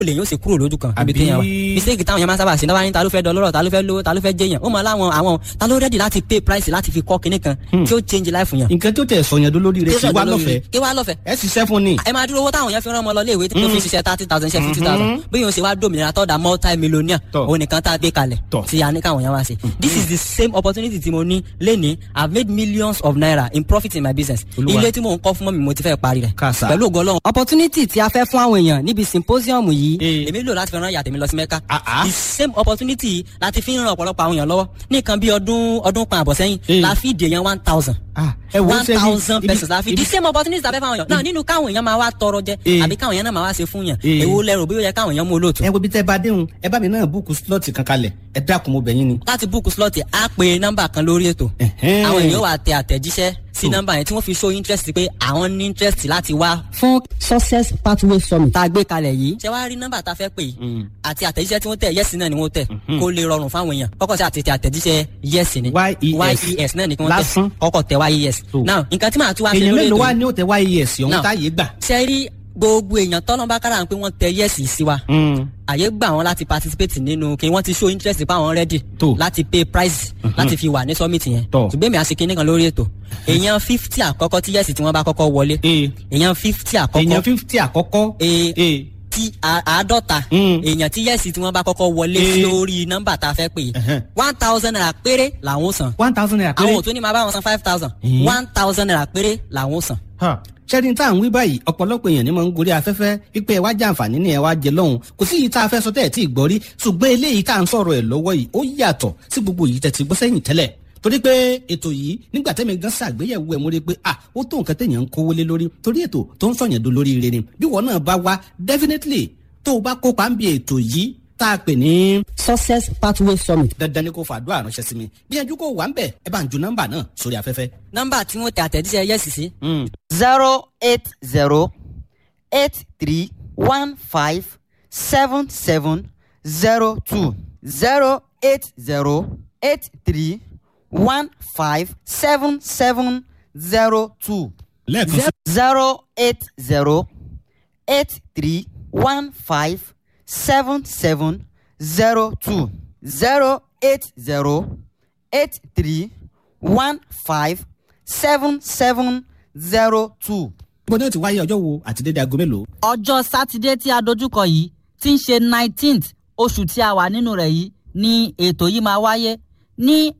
lè yóò ṣe kúrò lójú kan níbi Àbí- téèyàn wà mistake táwọn yẹn máa ń sábà ṣe náà wá ní ta ló fẹ́ dọlọ́rọ̀ ta ló fẹ́ lówó ta ló fẹ́ jẹyàn ó mọ láwọn àwọn ta ló rẹ́dì láti pay price láti fi kọ́ kinní kan tí ó change life yàn. nǹkan tó tẹ̀ sọ̀yàn dolórí rẹ̀ kí wá lọ́fẹ̀ẹ́ kí wá lọ́fẹ̀ẹ́ ẹ ṣiṣẹ́ fún ni. ẹ máa dúró owó táwọn yẹn fi rán ọmọ lọ léèwé tí wọ́n fi ṣiṣẹ́ thirty thousand ṣe fifty thousand bí yóò ṣe wá dòmìnira tọ́da multi millionaire Tọ́. òun nìkan tá a gbé kalẹ̀ Tọ́. tí a ní káwọn yẹn wá sí. this is the same opportunity tí mo ní lénìí i have made millions of naira in profit in my business Olúwa. ilé tí mò ń kọ́ fún mọ́ mi mo ti fẹ́ parí rẹ̀ Kàsà. pẹ̀lú ògo Ọlọ́run. opportunity tí a fẹ́ fún àwọn èèyàn níbi symposium yìí Eh. èmi lò láti fi rán ìyá tèmi lọ sí mẹ́ka Ah, ah. the same opportunity láti fi ń ran ọ̀pọ̀lọpọ̀ àwọn èèyàn lọ́wọ́ ní nǹkan bí ọdún ọdún kan àbọ̀ sẹ́yìn Eh. la fi dè yẹn one thousand Ah, ẹ wo one ṣe bí- thousand ibi- pesos la fi ibi- the same opportunity tàbí fáwọn èèyàn náà nínú káwọn èèyàn máa wá tọrọ jẹ Eh. àbí káwọn èèyàn náà máa wá ṣe fún yàn Eh. èwo lẹrù bí ó yẹ káwọn èèyàn mú olóòtú. ẹ wo bí tẹ́ bá déhùn ẹ bá mi náà búùkù slọ́ọ̀tì kan kalẹ̀ ẹ dákun mo bẹ̀ yín ni. láti búùkù slọ́ọ̀tì á pe nọ́mbà kan lórí ètò Ẹ̀hẹ́n. àwọn èèyàn wà tẹ àtẹ̀jíṣẹ́ sí Hmm. nọ́mbà yẹn tí wọ́n fi show interest pé àwọn ní interest láti wá. fún success pathway summit tá a gbé kalẹ̀ yìí. ṣé wàá rí nọ́mbà tá a fẹ́ pè yìí àti àtẹ̀jíṣẹ́ tí wọ́n tẹ̀ yẹ́sì náà ni wọ́n tẹ̀ kó lè rọrùn fáwọn èèyàn kọ́kọ́ sí àti tẹ àtẹ̀jíṣẹ́ yẹ́sì ni YES. yes náà ni kí wọ́n Lásán. tẹ̀ kọ́kọ́ tẹ yes. So. now nǹkan tí màá tún wá ṣe èèyàn lórí mélòó ètò wá yìí ní ó tẹ wáyé ẹ̀sìn ọ̀hún Now. táyé gbà. ṣe rí gbogbo èèyàn tọ́lọ́mbà kára pé wọ́n tẹ yẹ́sì sí wa àyè gbà wọn láti participate nínú kí wọ́n ti show interest pa àwọn ready Tó. láti pay price láti fi wà ní summit yẹn Tọ́. ṣùgbọ́n èmi àṣekí nìkan lórí ètò èèyàn fifty àkọ́kọ́ tí yẹ́sì tí wọ́n bá kọ́kọ́ wọlé Ee. èèyàn fifty èèyàn àkọ́kọ́ fífítì àkọ́kọ́. Ee. Ee. tí a- àádọ́ta Mm. èèyàn tí yẹ́sì tí wọ́n bá kọ́kọ́ wọlé Eh. sí orí nọ́mbà tá a fẹ́ pè Ẹ̀hẹ́n. one thousand naira péré làwọn ó san one thousand naira péré. àwọn ò tún ní máa bá wọn san five thousand Eh. one thousand naira péré làwọn ó san. ṣẹ́ni tá à ń wí báyìí ọ̀pọ̀lọpọ̀ èèyàn ni mo ń gorí afẹ́fẹ́ wípé ẹ wá jẹ àǹfààní ni ẹ wá jẹ lọ́hùn kò sí yìí tá a fẹ́ sọ tẹ́ ẹ̀ tí ì gbọ́ rí ṣùgbọ́n eléyìí tá à ń sọ̀rọ̀ ẹ̀ lọ́wọ́ yìí ó yàtọ̀ sí gbogbo yìí tẹ́ ti gbọ́ sẹ́yìn tẹ́lẹ̀ torí pé ètò yìí nígbà tẹ́mi gan ṣàgbéyẹ̀wò ẹ̀ mo rí i pé ah ó tó nǹkan téèyàn ń kówó lé lórí torí ètò tó ń sọ̀yàn do lórí ire ni bí wọn náà bá wá definitely tó o bá kópa ń bi ètò yìí tá a pè ní. success pathway summit. dandan ni kò fàdúrà ránṣẹ́ sí mi bí ẹjú kò wà ń bẹ̀ ẹ bá ń ju nọ́mbà náà sórí afẹ́fẹ́. nọ́mbà tí wọ́n tẹ àtẹ̀jíṣẹ́ yẹ́sì sí zero eight zero eight three one five seven seven zero two zero eight zero eight three one five seven seven zero two lẹ́ẹ̀kan sí. zero eight zero eight three one five seven seven zero two zero eight zero eight three one five seven seven zero two. bó ní o ti wáyé ọjọ́ wo àti dédé aago mélòó. ọjọ́ sátidé tí a dojúkọ yìí tí ń ṣe nineteenth oṣù tí a wà nínú rẹ̀ yìí ni ètò yìí máa wáyé ní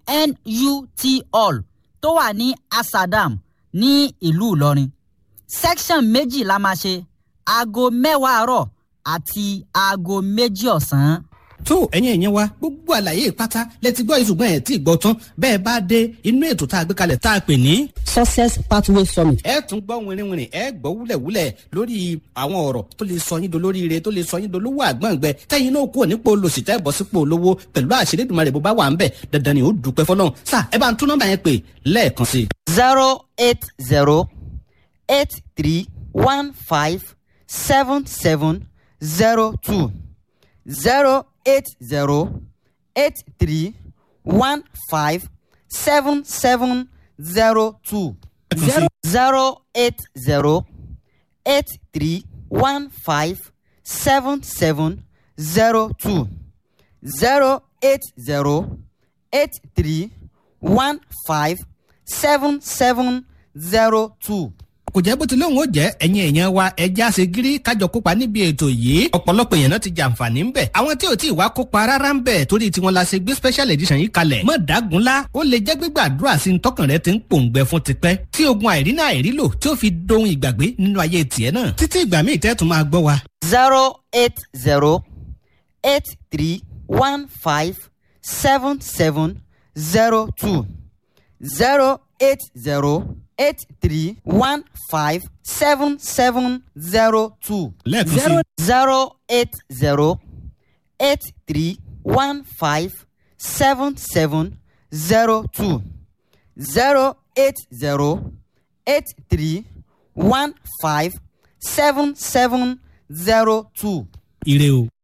NUT hall tó wà ní Asadam ní ìlú Ìlọrin section méjì la máa ṣe aago mẹ́wàá àárọ̀ àti aago méjì ọ̀sán. tó ẹ̀yin ẹ̀yẹn wa gbogbo àlàyé pátá lẹ́tí gbọ́ ìṣùgbọ́n ẹ̀ tí ì gbọ́ tán bẹ́ẹ̀ bá dé inú ètò tá a gbé kalẹ̀ tá a pè ní. success pathway summit. ẹ tún gbọ́ wìnrìnwìnrìn ẹ gbọ́ wúlẹ̀wúlẹ̀ lórí àwọn ọ̀rọ̀ tó lè sọ yín dolórí ire tó lè sọ yín dolówó àgbọ̀ngbẹ tẹ́yìn náà kúrò nípò olòṣì tẹ́ bọ́ sípò olówó pẹ̀lú àṣírí ìdùnmọ̀ bó bá wà ń bẹ̀ dandan ni ó dúpẹ́ fọlọ́run sá ẹ bá ń tún nọ́mbà yẹn pè lẹ́ẹ̀kan sí i. zero eight zero eight three one five seven seven zero two zero eight zero eight three one five seven seven zero two zero zero eight zero eight three one five seven seven zero two zero eight zero eight three one five seven seven zero two. kò jẹ́ bó ti lóun ó jẹ́ ẹ̀yin èèyàn wa ẹja ṣe gírí kájọ kópa níbi ètò yìí ọ̀pọ̀lọpọ̀ èèyàn náà ti jàǹfààní ń bẹ̀ àwọn tí ò tí ì wá kópa rárá ń bẹ̀ torí tiwọn la ṣe gbé special edition yìí kalẹ̀ mọ̀ dágunlá ó lè jẹ́ gbígbàdúrà sí tọkàn rẹ ti ń pòǹgbẹ fún tipẹ́ tí ogun àìrínà àìrílò tí ó fi dohun ìgbàgbé nínú ayé tiẹ̀ náà títí ìgbà míì tẹ́tù máa gbọ́ wa. zero eight zero eight three one five seven seven zero two zero eight zero eight three one five seven seven zero two lẹ́ẹ̀kan sí i. zero eight zero eight three one five seven seven zero two zero eight zero eight three one five seven seven zero two. ire o.